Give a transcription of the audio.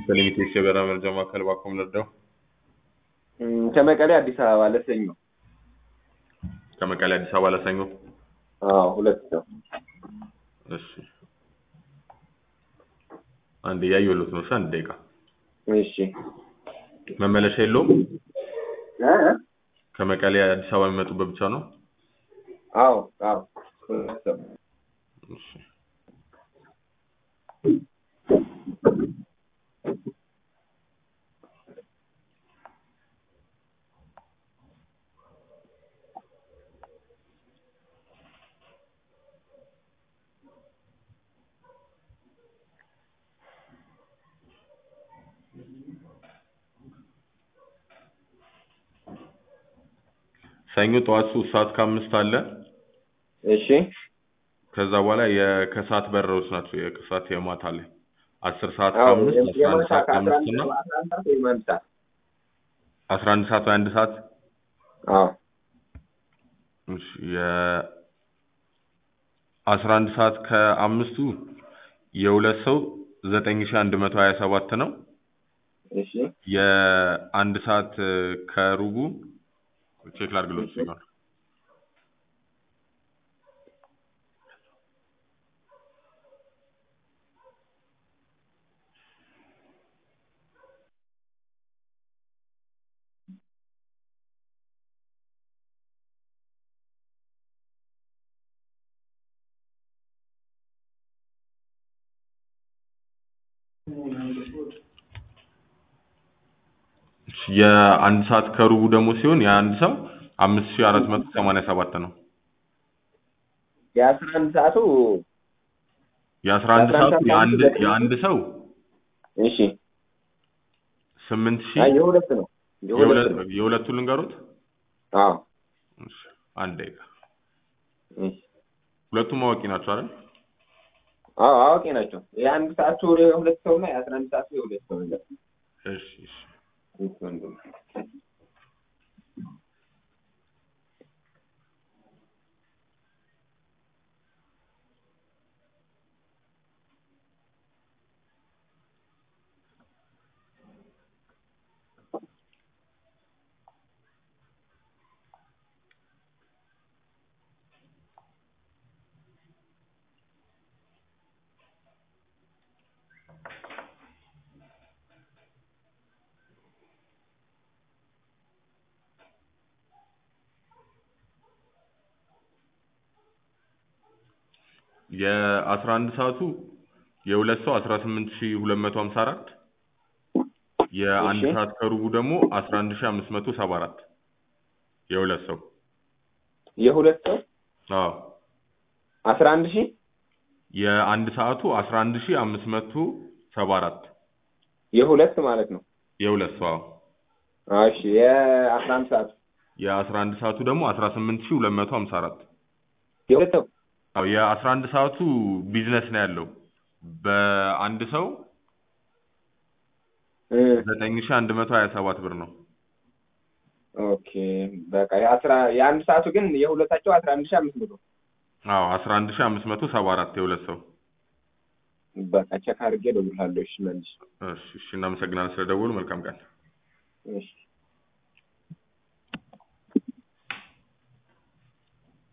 በሊሚቴድ የበረራ መረጃ ማዕከል ባኮም ልርዳው። እም፣ ከመቀሌ አዲስ አበባ ለሰኞ። ከመቀሌ አዲስ አበባ ለሰኞ። አዎ ሁለት ሰው። እሺ አንድ እያየሁለት ነው። እሺ አንድ ደቂቃ እሺ መመለሻ የለውም። እ? ከመቀሌ አዲስ አበባ የሚመጡበት ብቻ ነው። አዎ አዎ ሁለት ሰው። እሺ ሰኞ ጠዋት ሶስት ሰዓት ከአምስት አለ። እሺ ከዛ በኋላ የከሰዓት በረሮች ናቸው። የከሰዓት የማታ ላይ አስር ሰዓት አዎ ከአምስት አስራ አንድ የማታ ሰዓት ከአስራ ከአምስት አንድ እና አስራ አንድ ሰዓት ወይም አንድ ሰዓት። አስራ አንድ ሰዓት ወይ አንድ ሰዓት አዎ እሺ የአስራ አንድ ሰዓት ከአምስቱ የሁለት ሰው ዘጠኝ ሺህ አንድ መቶ ሀያ ሰባት ነው። እሺ የአንድ ሰዓት ከሩቡ ቼክ ላድርግሎት ሲሆን የአንድ ሰዓት ከሩቡ ደግሞ ሲሆን የአንድ ሰው አምስት ሺህ አራት መቶ ሰማንያ ሰባት ነው። የአስራ አንድ ሰዓቱ የአስራ አንድ የአስራ አንድ ሰዓቱ ሰዓት የአንድ ዘጠኝ የአንድ ሰው እሺ ስምንት ሺህ አይ የሁለት ነው የሁለት የሁለት ነው። የሁለቱን ልንገሩት። አዎ እሺ፣ አንድ ደቂቃ እሺ ሁለቱም አዋቂ ናቸው አይደል? አዎ አዋቂ ናቸው። የአንድ ሰዓቱ የሁለት ሰው እና የአስራ አንድ ሰዓቱ የሁለት ሰው ነው። እሺ እሺ እሺ ወንድም። የአስራ አንድ ሰዓቱ የሁለት ሰው አስራ ስምንት ሺህ ሁለት መቶ ሀምሳ አራት የአንድ እሺ። ሰዓት ከሩቡ ደግሞ አስራ አንድ ሺህ አምስት መቶ ሰባ አራት የሁለት ሰው የሁለት ሰው አዎ አስራ አንድ ሺህ የአንድ ሰዓቱ አስራ አንድ ሺህ አምስት መቶ ሰባ አራት የሁለት ማለት ነው። የሁለት ሰው አዎ አዎ እሺ የአስራ አንድ ሰዓቱ የአስራ አንድ ሰዓቱ ደግሞ አስራ ስምንት ሺህ ሁለት መቶ ሀምሳ አራት የሁለት ሰው አዎ የአስራ አንድ ሰዓቱ ቢዝነስ ነው ያለው በአንድ ሰው እ ዘጠኝ ሺህ አንድ መቶ ሀያ ሰባት ብር ነው ኦኬ በቃ የአስራ የአንድ ሰዓቱ ግን የሁለታቸው አስራ አንድ ሺህ አምስት መቶ አዎ አስራ አንድ ሺህ አምስት መቶ ሰባ አራት የሁለት ሰው በቃ ቼክ አድርጌ እደውልልሃለሁ። እሺ መልስ እሺ እሺ እናመሰግናለን ስለደወሉ መልካም ቀን እሺ